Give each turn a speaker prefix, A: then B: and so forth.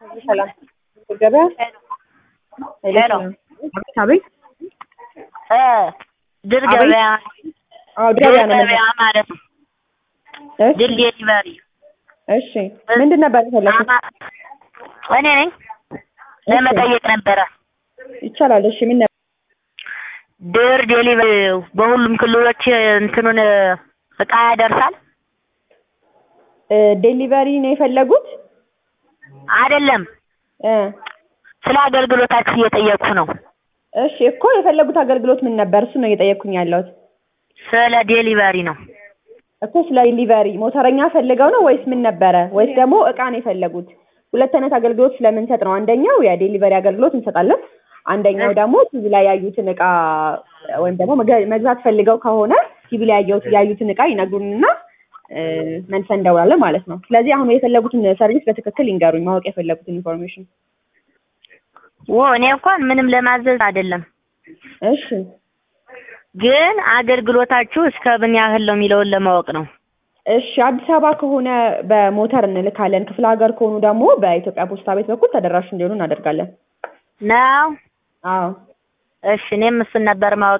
A: ሰላም ገበያ
B: ሄሎ
A: አቤት
B: እ ድል
A: አቤት።
B: ገበያ
A: አዎ
B: ድል
A: ገበያ ነው
B: ገበያ ማለት ነው።
A: እሺ
B: ድል ዴሊቨሪ
A: እሺ ምንድን ነበር የፈለኩት
B: አማ- እኔ ነኝ ለመጠየቅ ነበረ።
A: ይቻላል እሺ ምን ነበር
B: ድር ዴሊቨሪ በሁሉም ክልሎች እንትኑን እቃ ያደርሳል
A: እ ዴሊቨሪ ነው የፈለጉት
B: አይደለም?
A: እ
B: ስለ አገልግሎታችሁ እየጠየቅኩ ነው።
A: እሺ እኮ የፈለጉት አገልግሎት ምን ነበር እሱ ነው እየጠየቅኩኝ ያለሁት
B: ስለ ዴሊቨሪ ነው።
A: እኮ ስለ ዴሊቨሪ ሞተረኛ ፈልገው ነው ወይስ ምን ነበረ ወይስ ደግሞ እቃ ነው የፈለጉት ሁለት አይነት አገልግሎት ስለምንሰጥ ነው አንደኛው የዴሊቨሪ አገልግሎት እንሰጣለን አንደኛው ደግሞ ቲቪ ላይ ያዩትን እቃ ወይም ደግሞ መገ- መግዛት ፈልገው ከሆነ ቲቪ ላይ ያየሁት ያዩትን እቃ ይነግሩንና እ፣ መልሰን እንደውላለን ማለት ነው ስለዚህ አሁን የፈለጉትን ሰርቪስ በትክክል ይንገሩኝ ማወቅ የፈለጉትን ኢንፎርሜሽን
B: ዎ እኔ እንኳን ምንም ለማዘዝ አይደለም፣
A: እሺ
B: ግን አገልግሎታችሁ እስከ ምን ያህል ነው የሚለውን ለማወቅ ነው።
A: እሺ አዲስ አበባ ከሆነ በሞተር እንልካለን ክፍለ ሀገር ከሆኑ ደግሞ በኢትዮጵያ ፖስታ ቤት በኩል ተደራሽ እንዲሆኑ እናደርጋለን
B: ነው
A: አዎ
B: እሺ፣ እኔም እሱን ነበር ማወቅ